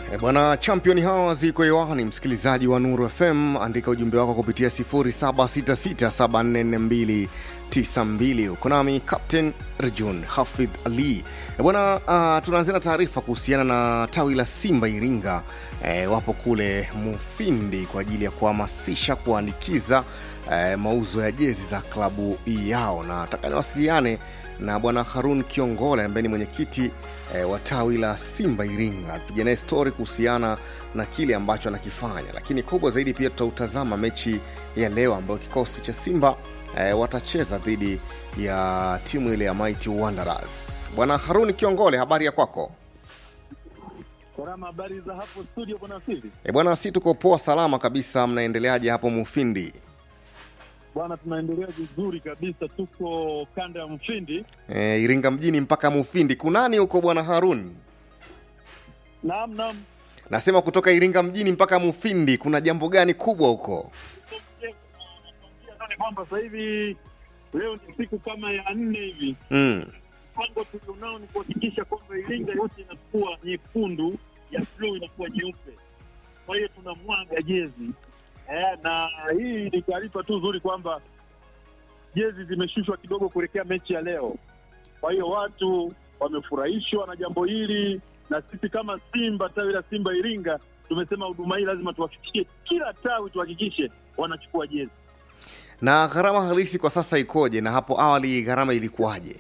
E bwana, champion hawa ziko hewani. Msikilizaji wa Nuru FM, andika ujumbe wako kupitia 0766744292. Uko nami Captain Rejun Hafidh Ali. E bwana, uh, tunaanzia na taarifa kuhusiana na tawi la Simba Iringa. E, wapo kule Mufindi kwa ajili ya kuhamasisha kuandikiza e, mauzo ya jezi za klabu yao, na nataka niwasiliane na bwana Harun Kiongole ambaye ni mwenyekiti e, wa tawi la Simba Iringa, piga naye stori kuhusiana na kile ambacho anakifanya, lakini kubwa zaidi pia tutautazama mechi ya leo ambayo kikosi cha Simba e, watacheza dhidi ya timu ile ya Mighty Wanderers. Bwana Harun Kiongole, habari ya kwako? Korama, habari za hapo studio bwana Sili? E bwana, si tuko poa salama kabisa. Mnaendeleaje hapo Mufindi? Bwana, tunaendelea vizuri kabisa, tuko kanda ya Mfindi. E, Iringa mjini mpaka Mufindi, kunani huko bwana Harun? Naam, naam, Nasema kutoka Iringa mjini mpaka Mufindi, kuna jambo gani kubwa huko? ni kwamba sasa hivi leo ni siku kama ya nne hivi, Mm. mpango tulionao ni kuhakikisha kwamba Iringa yote inakuwa nyekundu, ya bluu inakuwa nyeupe. Kwa hiyo tunamwaga jezi eh, na hii ni taarifa tu nzuri kwamba jezi zimeshushwa kidogo kuelekea mechi ya leo. Kwa hiyo watu wamefurahishwa na jambo hili, na sisi kama Simba, tawi la Simba Iringa, tumesema huduma hii lazima tuwafikishie kila tawi, tuhakikishe wanachukua jezi. Na gharama halisi kwa sasa ikoje, na hapo awali gharama ilikuwaje?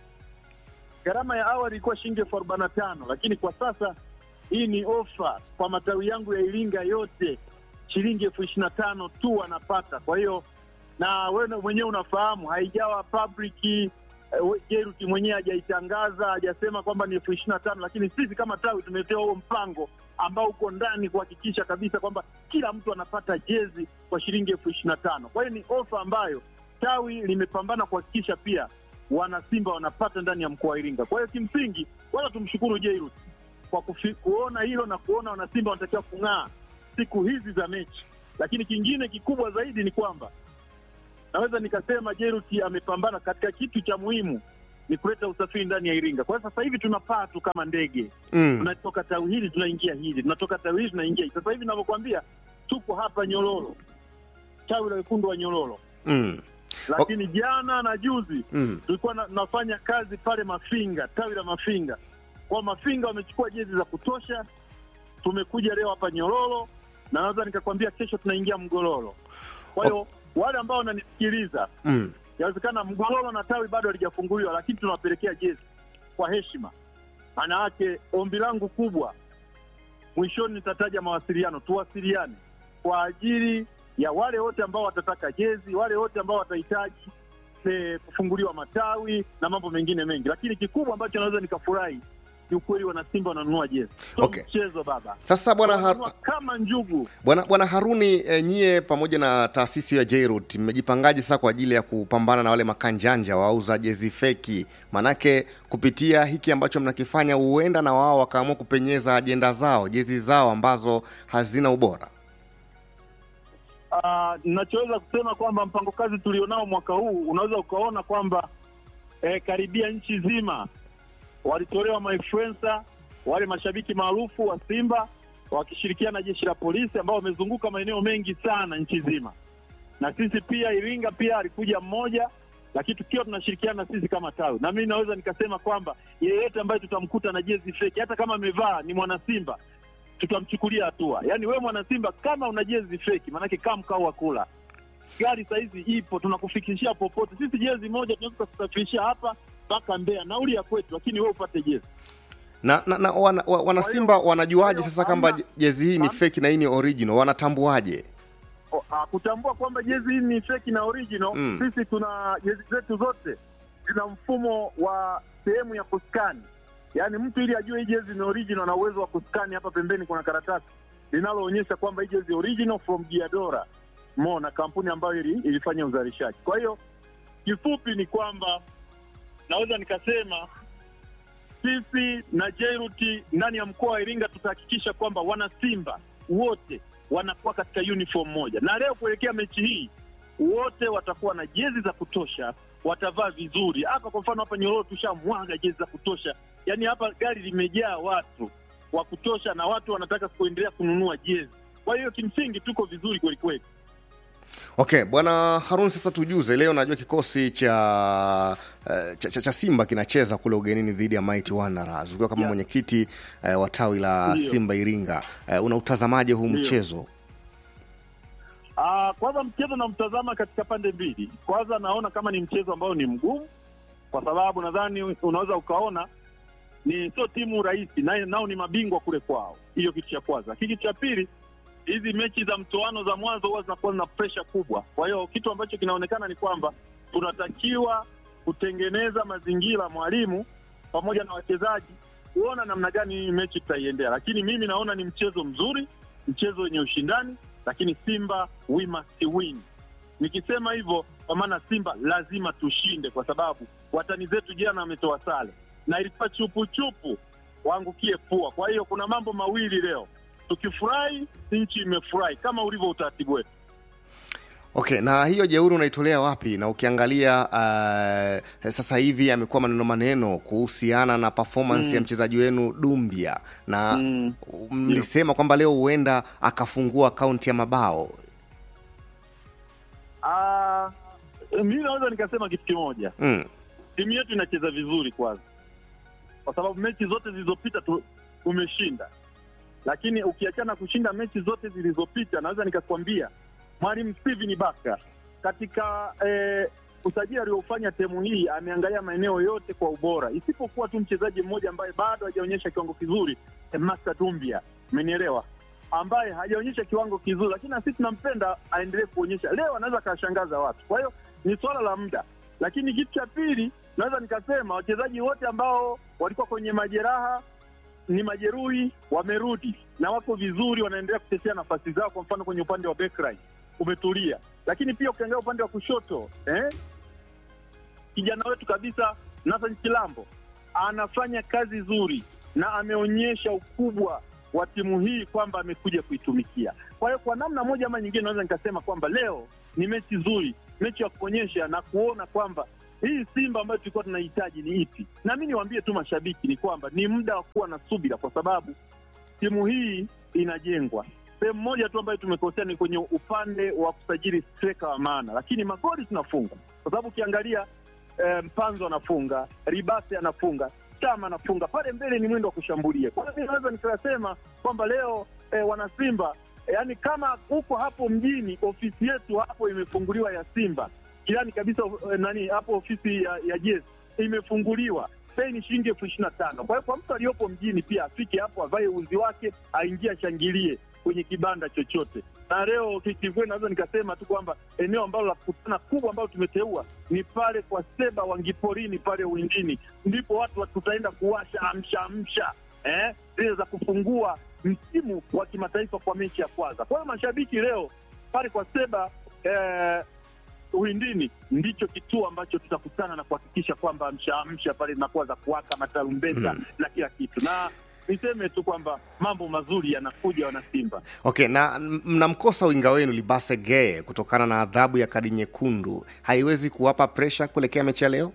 Gharama ya awali ilikuwa shilingi elfu arobaini na tano lakini kwa sasa hii ni ofa kwa matawi yangu ya Iringa yote, shilingi elfu ishirini na tano tu wanapata. Kwa hiyo na wewe mwenyewe unafahamu haijawa public eh, we- Jeruti mwenyewe hajaitangaza hajasema kwamba ni elfu ishirini na tano lakini sisi kama tawi tumetewa huo mpango ambao uko ndani kuhakikisha kabisa kwamba kila mtu anapata jezi kwa shilingi elfu ishirini na tano Kwa hiyo ni ofa ambayo tawi limepambana kuhakikisha pia wana Simba wanapata ndani ya mkoa wa Iringa. Kwa hiyo kimsingi, wala tumshukuru Jairus kwa kufi, kuona hilo na kuona wana Simba wanatakiwa kung'aa siku hizi za mechi. Lakini kingine kikubwa zaidi ni kwamba naweza nikasema Jairus amepambana katika kitu cha muhimu ni kuleta usafiri ndani ya Iringa. Kwa hiyo sasa hivi tunapaa tu kama ndege, Mm. tunatoka tawi hili tunaingia hili, tunatoka tawi hili tunaingia hili. Sasa hivi ninavyokuambia, tuko hapa Nyololo, tawi la wekundu wa Nyololo, Mm. lakini jana na juzi Mm. tulikuwa na, nafanya kazi pale Mafinga, tawi la Mafinga. Kwa Mafinga wamechukua jezi za kutosha. Tumekuja leo hapa Nyororo na naweza nikakwambia kesho tunaingia Mgololo. Kwa hiyo wale ambao wananisikiliza, Mm. inawezekana Mgololo na tawi bado halijafunguliwa, lakini tunawapelekea jezi kwa heshima. Maana yake ombi langu kubwa, mwishoni nitataja mawasiliano, tuwasiliane kwa ajili ya wale wote ambao watataka jezi, wale wote ambao watahitaji eh, kufunguliwa matawi na mambo mengine mengi, lakini kikubwa ambacho naweza nikafurahi ni ukweli wanasimba wananunua jezi, sio Okay. mchezo baba, Sasa bwana Har Wananunua kama njugu. bwana bwana Haruni e, nyie pamoja na taasisi ya Jairut mmejipangaje sasa kwa ajili ya kupambana na wale makanjanja wauza jezi feki? Manake kupitia hiki ambacho mnakifanya, huenda na wao wakaamua kupenyeza ajenda zao, jezi zao ambazo hazina ubora. Ah, nachoweza kusema kwamba mpango kazi tulionao mwaka huu unaweza ukaona kwamba eh, karibia nchi zima walitolewa mainfluencer wale mashabiki maarufu wa Simba wakishirikiana na jeshi la polisi ambao wamezunguka maeneo mengi sana nchi zima, na sisi pia Iringa pia alikuja mmoja, lakini tukiwa tunashirikiana na sisi kama tawi, na mimi naweza nikasema kwamba yeyote ambaye tutamkuta na jezi feki, hata kama amevaa ni mwana Simba, tutamchukulia hatua. Yaani wewe mwana Simba kama una jezi feki, maanake kaa mkao wa kula. Gari saizi ipo, tunakufikishia popote. Sisi jezi moja tunaweza kusafirishia hapa mpaka Mbeya, nauli ya kwetu, lakini wewe upate jezi. Na, na, na wana, wa- wanasimba wanajuaje sasa kwamba je- jezi hii ni hamna- feki na hii ni original? Wanatambuaje? O, ah, kutambua kwamba jezi hii ni feki na original Mm. sisi tuna jezi zetu zote zina mfumo wa sehemu ya kuskani, yaani mtu ili ajue hii jezi ni original na uwezo wa kuskani, hapa pembeni kuna karatasi linaloonyesha kwamba hii jezi original from Diadora Mona, kampuni ambayo ili, ilifanya uzalishaji. Kwa hiyo kifupi ni kwamba naweza nikasema sisi na Jairuti ndani ya mkoa wa Iringa tutahakikisha kwamba wana Simba wote wanakuwa katika uniform moja, na leo kuelekea mechi hii wote watakuwa na jezi za kutosha, watavaa vizuri. Hapa kwa mfano hapa Nyororo tushamwaga jezi za kutosha, yaani hapa gari limejaa watu wa kutosha na watu wanataka kuendelea kununua jezi. Kwa hiyo kimsingi tuko vizuri kweli kweli. Okay, bwana Harun, sasa tujuze leo, najua kikosi cha, uh, cha, cha, cha Simba kinacheza kule ugenini dhidi ya Mighty Wanderers ukiwa kama Yeah. mwenyekiti uh, wa tawi la Ndiyo. Simba Iringa. Uh, unautazamaje huu Ndiyo. mchezo? Ah, kwanza mchezo namtazama katika pande mbili. Kwanza naona kama ni mchezo ambao ni mgumu, kwa sababu nadhani unaweza ukaona ni sio timu rahisi, na nao ni mabingwa kule kwao. Hiyo kitu cha kwanza. Kitu cha pili, hizi mechi za mtoano za mwanzo huwa zinakuwa na presha kubwa. Kwa hiyo kitu ambacho kinaonekana ni kwamba tunatakiwa kutengeneza mazingira, mwalimu pamoja na wachezaji, kuona namna gani hii mechi tutaiendea. Lakini mimi naona ni mchezo mzuri, mchezo wenye ushindani, lakini Simba we must win. Nikisema hivyo kwa maana Simba lazima tushinde, kwa sababu watani zetu jana wametoa sare na ilikuwa chupuchupu waangukie pua. Kwa hiyo kuna mambo mawili leo, tukifurahi nchi imefurahi kama ulivyo utaratibu wetu. Okay, na hiyo jeuri unaitolea wapi? Na ukiangalia uh, sasa hivi amekuwa maneno maneno kuhusiana na performance Mm. ya mchezaji wenu Dumbia na Mm. mlisema kwamba leo huenda akafungua akaunti ya mabao. Ah, mimi naweza nikasema kitu kimoja, Mm. timu yetu inacheza vizuri kwanza, kwa sababu mechi zote zilizopita tu, tumeshinda. Lakini ukiachana kushinda mechi zote zilizopita, naweza nikakwambia mwalimu Steven Baka katika eh, usajili aliofanya temu hii ameangalia maeneo yote kwa ubora, isipokuwa tu mchezaji mmoja ambaye bado hajaonyesha kiwango kizuri, eh, Master Dumbia, umenielewa, ambaye hajaonyesha kiwango kizuri, lakini na sisi tunampenda aendelee kuonyesha. Leo anaweza akawashangaza watu, kwa hiyo ni swala la muda. Lakini kitu cha pili, naweza nikasema wachezaji wote ambao walikuwa kwenye majeraha ni majeruhi wamerudi na wako vizuri, wanaendelea kutetea nafasi zao. Kwa mfano kwenye upande wa backline umetulia, lakini pia ukiangalia upande wa kushoto eh, kijana wetu kabisa Nathan Chilambo anafanya kazi nzuri na ameonyesha ukubwa wa timu hii kwamba amekuja kuitumikia. Kwa hiyo kwa namna moja ama nyingine, naweza nikasema kwamba leo ni mechi nzuri, mechi ya kuonyesha na kuona kwamba hii Simba ambayo tulikuwa tunahitaji ni ipi. Na mi niwaambie tu mashabiki ni kwamba ni muda wa kuwa na subira, kwa sababu timu hii inajengwa. Sehemu moja tu ambayo tumekosea ni kwenye upande wa kusajili striker wa maana, lakini magoli tunafunga, kwa sababu ukiangalia eh, Mpanzo anafunga, Ribase anafunga, Chama anafunga, pale mbele ni mwendo wa kushambulia. Kwa hiyo mi naweza nikasema kwamba leo eh, wanasimba eh, yani kama uko hapo mjini, ofisi yetu hapo imefunguliwa ya Simba jirani kabisa eh, nani hapo ofisi ya, ya jezi imefunguliwa bei ni shilingi elfu ishirini na tano kwa hiyo kwa mtu aliyopo mjini pia afike hapo avae uzi wake aingie ashangilie kwenye kibanda chochote na leo kikweli naweza nikasema tu kwamba eneo ambalo la kukutana kubwa ambalo tumeteua ni pale kwa seba wangiporini pale uwindini ndipo watu wa- tutaenda kuwasha amsha amsha eh, zile za kufungua msimu wa kimataifa kwa mechi ya kwanza kwa hiyo mashabiki leo pale kwa seba eh, Uhindini ndicho kituo ambacho tutakutana na kuhakikisha kwamba mshaamsha pale zinakuwa za kuwaka matarumbeta Mm. na kila kitu, na niseme tu kwamba mambo mazuri yanakuja, wana Simba. Okay, na m- mnamkosa winga wenu Libase Geye kutokana na adhabu ya kadi nyekundu, haiwezi kuwapa presha kuelekea mechi ya leo?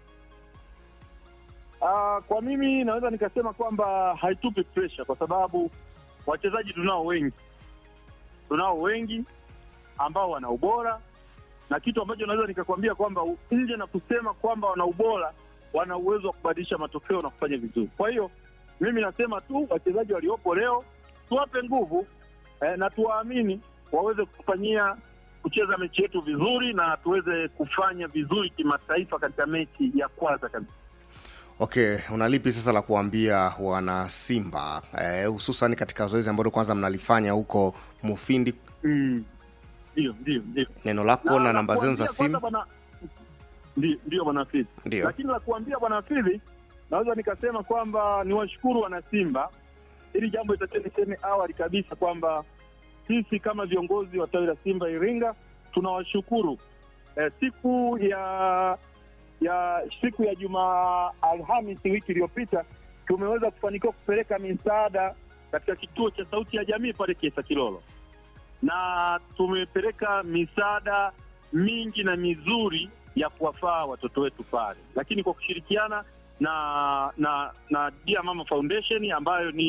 Ah, kwa mimi naweza nikasema kwamba haitupi pressure kwa sababu wachezaji tunao wengi, tunao wengi ambao wana ubora, na kitu ambacho naweza nikakwambia kwamba u- nje na kusema kwamba wana ubora, wana uwezo wa kubadilisha matokeo na kufanya vizuri. Kwa hiyo mimi nasema tu wachezaji waliopo leo tuwape nguvu eh, na tuwaamini waweze kufanyia kucheza mechi yetu vizuri na tuweze kufanya vizuri kimataifa katika mechi ya kwanza kabisa. Okay, unalipi sasa la kuambia wana Simba eh, hususan katika zoezi ambalo kwanza mnalifanya huko Mufindi, Mm. Ndio, ndio, ndio. neno lako na, namba zenu za kuambia kwanza simu? bwana- Ndio, ndio bwana Fidhi. Ndio. Lakini la kuambia bwana Fidhi, naweza nikasema kwamba niwashukuru wana Simba. Hili jambo itakiwa niseme awali kabisa kwamba sisi kama viongozi wa tawi la Simba Iringa tunawashukuru eh, siku ya ya siku ya Juma Alhamisi wiki iliyopita tumeweza kufanikiwa kupeleka misaada katika kituo cha Sauti ya Jamii pale Kiesa Kilolo, na tumepeleka misaada mingi na mizuri ya kuwafaa watoto wetu pale, lakini kwa kushirikiana na na na Dear Mama Foundation ambayo ni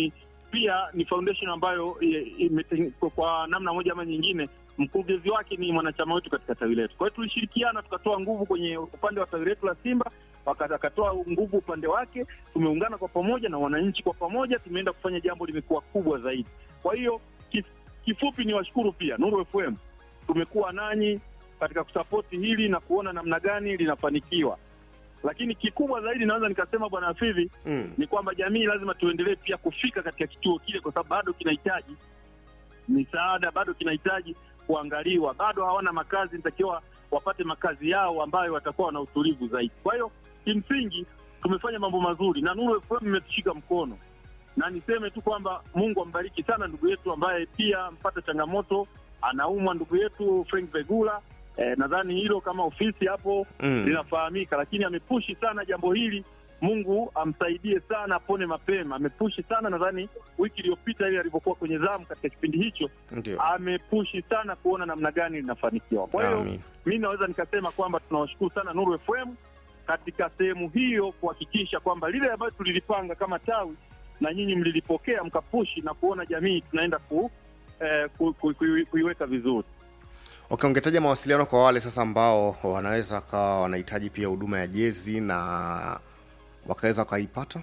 pia ni foundation ambayo i- imete- kwa namna moja ama nyingine mkurugenzi wake ni mwanachama wetu katika tawi letu. Kwa hiyo tulishirikiana tukatoa nguvu kwenye upande wa tawi letu la Simba, waka- akatoa nguvu upande wake, tumeungana kwa pamoja na wananchi kwa pamoja, tumeenda kufanya jambo limekuwa kubwa zaidi. Kwa hiyo kif, kifupi ni washukuru pia Nuru FM, tumekuwa nanyi katika kusapoti hili na kuona namna gani linafanikiwa, lakini kikubwa zaidi naweza nikasema bwana Hafidhi Mm. ni kwamba jamii lazima tuendelee pia kufika katika kituo kile, kwa sababu bado kinahitaji misaada, bado kinahitaji kuangaliwa, bado hawana makazi, nitakiwa wapate makazi yao ambayo watakuwa na utulivu zaidi. Kwa hiyo kimsingi tumefanya mambo mazuri na Nuru FM imetushika mkono, na niseme tu kwamba Mungu ambariki sana ndugu yetu ambaye pia mpata changamoto, anaumwa ndugu yetu Frank Vegula. Eh, nadhani hilo kama ofisi hapo Mm. linafahamika, lakini amepushi sana jambo hili. Mungu amsaidie sana, apone mapema. Amepushi sana, nadhani wiki iliyopita ile alivyokuwa kwenye zamu katika kipindi hicho, Ndio. amepushi sana kuona namna gani linafanikiwa. Kwa hiyo Amin. mi naweza nikasema kwamba tunawashukuru sana Nuru FM katika sehemu hiyo kuhakikisha kwamba lile ambayo tulilipanga kama tawi na nyinyi mlilipokea mkapushi na kuona jamii tunaenda ku, eh, ku, ku, ku, kuiweka vizuri. Okay, ungetaja mawasiliano kwa wale sasa ambao wanaweza kawa wanahitaji pia huduma ya jezi na wakaweza wakaipata?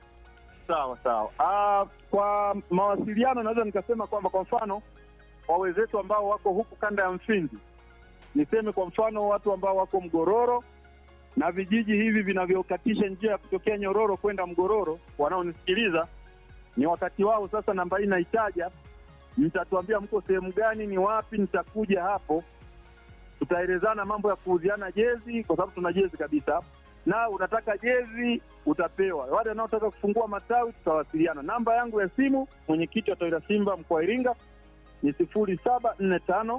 Sawa sawa. Ah, kwa mawasiliano naweza nikasema kwamba kwa mfano kwa wenzetu ambao wako huku kanda ya Mfindi, niseme kwa mfano watu ambao wako Mgororo na vijiji hivi vinavyokatisha njia ya kutokea Nyororo kwenda Mgororo, wanaonisikiliza ni wakati wao sasa. Namba hii naitaja, mtatuambia mko sehemu gani, ni wapi, nitakuja hapo, tutaelezana mambo ya kuuziana jezi, kwa sababu tuna jezi kabisa na unataka jezi utapewa. Wale wanaotaka kufungua matawi tutawasiliana. Namba yangu ya simu, mwenyekiti wa tawi la Simba mkoa wa Iringa ni sifuri saba nne tano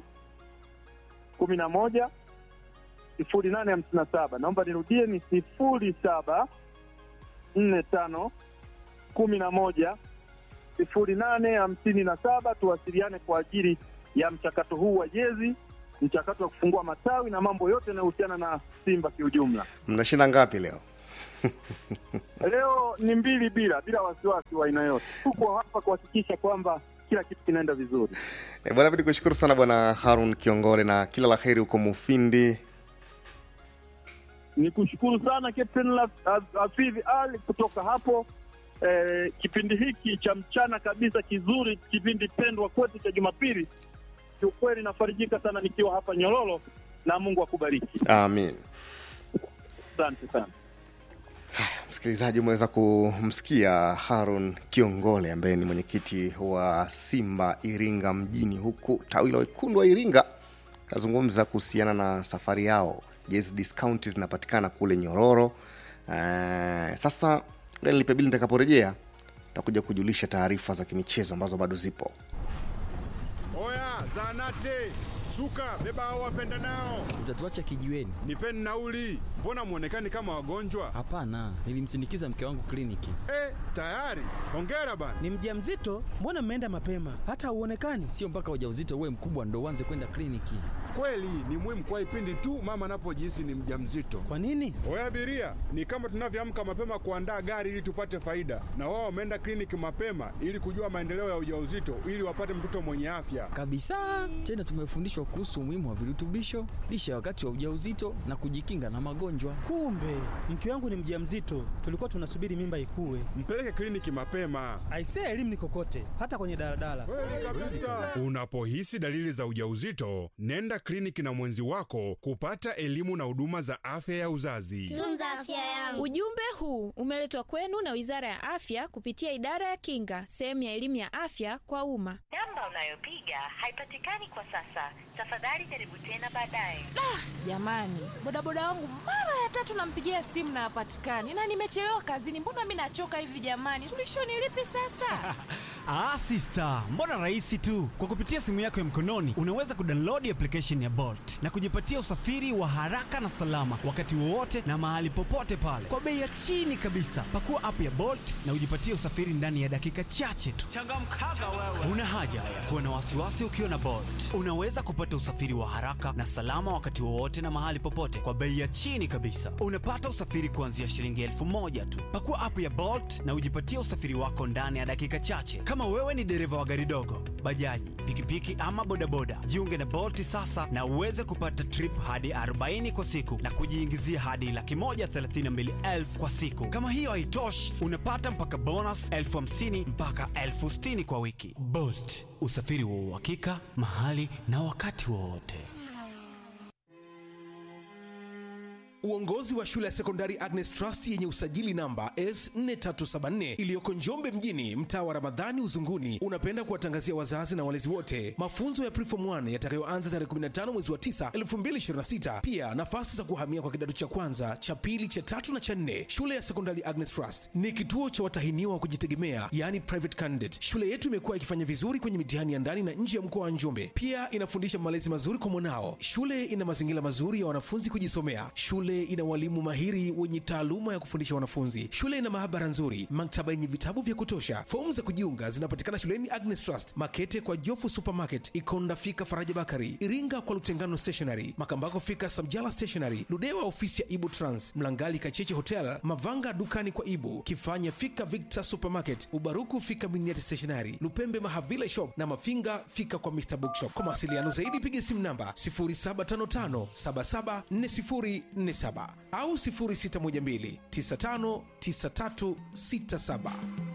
kumi na moja sifuri nane hamsini na saba. Naomba nirudie, ni sifuri saba nne tano kumi na moja sifuri nane hamsini na saba. Tuwasiliane kwa ajili ya mchakato huu wa jezi, mchakato wa kufungua matawi na mambo yote yanayohusiana na Simba kiujumla. Mnashinda ngapi leo? Leo ni mbili bila bila wasiwasi wa aina yote. Tuko hapa kuhakikisha kwamba kila kitu kinaenda vizuri. E, bwana mi nikushukuru sana bwana Harun Kiongore na kila la heri huko Mufindi. Ni kushukuru sana Captain La- Haf- Hafidh Ali kutoka hapo eh, kipindi hiki cha mchana kabisa kizuri, kipindi pendwa kwetu cha Jumapili. Kiukweli nafarijika sana nikiwa hapa Nyororo, na Mungu akubariki. Amin. Asante sana. Msikilizaji, umeweza kumsikia Harun Kiongole ambaye ni mwenyekiti wa Simba Iringa mjini, huku tawi la wekundu wa Iringa kazungumza kuhusiana na safari yao. Jezi discount zinapatikana kule Nyororo. Eh, sasa ngoja nilipe bili, nitakaporejea takuja kujulisha taarifa za kimichezo ambazo bado zipo. Oya, zanate suka, beba hao wapenda nao, Utatuacha kijiweni? nipeni nauli. Mbona mwonekani kama wagonjwa? Hapana, nilimsindikiza mke wangu kliniki. Eh, tayari. Hongera bana. Ni mjamzito? Mbona mmeenda mapema? Hata hauonekani. Sio mpaka ujauzito uwe mkubwa ndo uanze kwenda kliniki. Kweli ni muhimu kwa ipindi tu mama anapojihisi ni mjamzito. Kwa nini? Oya abiria, ni kama tunavyoamka mapema kuandaa gari ili tupate faida, na wao wameenda kliniki mapema ili kujua maendeleo ya ujauzito ili wapate mtoto mwenye afya. Kabisa. Tena tumefundishwa kuhusu umuhimu wa virutubisho, lishe ya wakati wa ujauzito na kujikinga na magonjwa. Kumbe mke wangu ni mjamzito, tulikuwa tunasubiri mimba ikue. Mpeleke kliniki mapema. Aisee, elimu ni kokote, hata kwenye daladala. Unapohisi dalili za ujauzito, nenda kliniki na mwenzi wako kupata elimu na huduma za afya ya uzazi. Tunza afya yangu. Ujumbe huu umeletwa kwenu na Wizara ya Afya kupitia Idara ya Kinga, sehemu ya elimu ya afya kwa umma. Namba unayopiga haipatikani kwa sasa. Tafadhali jaribu tena baadaye. Jamani, bodaboda wangu mara ya tatu nampigia simu na hapatikani, na nimechelewa kazini. Mbona mi nachoka hivi jamani? Suluhisho ni lipi sasa? Ah, sister, mbona rahisi tu. Kwa kupitia simu yako ya mkononi unaweza kudownload application ya Bolt na kujipatia usafiri wa haraka na salama wakati wowote na mahali popote pale kwa bei ya chini kabisa. Pakua app ya Bolt na ujipatie usafiri ndani ya dakika chache tu. Changamkaga wewe. Una haja ya kuwa na wasiwasi ukiwa na Bolt. Unaweza kupata usafiri wa haraka na salama wakati wowote na mahali popote kwa bei ya chini kabisa. Unapata usafiri kuanzia shilingi elfu moja tu. Pakua app ya Bolt na ujipatie usafiri wako ndani ya dakika chache. Kama Kama wewe ni dereva wa gari dogo, bajaji, pikipiki ama bodaboda, jiunge na Bolt sasa na uweze kupata trip hadi 40 kwa siku na kujiingizia hadi laki moja thelathini na mbili elfu kwa siku. Kama hiyo haitoshi, unapata mpaka bonus elfu hamsini mpaka elfu sitini kwa wiki. Bolt, usafiri wa uhakika mahali na wakati wowote. Uongozi wa shule ya sekondari Agnes Trust yenye usajili namba S4374 iliyoko Njombe mjini, mtaa wa Ramadhani Uzunguni, unapenda kuwatangazia wazazi na walezi wote mafunzo ya Preform 1 yatakayoanza tarehe 15 mwezi wa 9 2026. Pia nafasi za kuhamia kwa kidato cha kwanza, cha pili, cha tatu na cha nne. Shule ya sekondari Agnes Trust ni kituo cha watahiniwa wa kujitegemea, yani private candidate. Shule yetu imekuwa ikifanya vizuri kwenye mitihani ya ndani na nje ya mkoa wa Njombe. Pia inafundisha malezi mazuri kwa mwanao. Shule ina mazingira mazuri ya wanafunzi kujisomea. Shule ina walimu mahiri wenye taaluma ya kufundisha wanafunzi. Shule ina maabara nzuri, maktaba yenye vitabu vya kutosha. Fomu za kujiunga zinapatikana shuleni Agnes Trust, Makete kwa Jofu Supermarket, Ikonda fika Faraja Bakari, Iringa kwa Lutengano Stationery, Makambako fika Samjala Stationery, Ludewa ofisi ya Ibu Trans, Mlangali Kacheche Hotel, Mavanga dukani kwa Ibu, Kifanya fika Victor Supermarket, Ubaruku fika Miniati Stationery, Lupembe Mahavile Shop na Mafinga fika kwa Mr Bookshop. Kwa mawasiliano zaidi piga simu namba 0755774047 au 0612959367.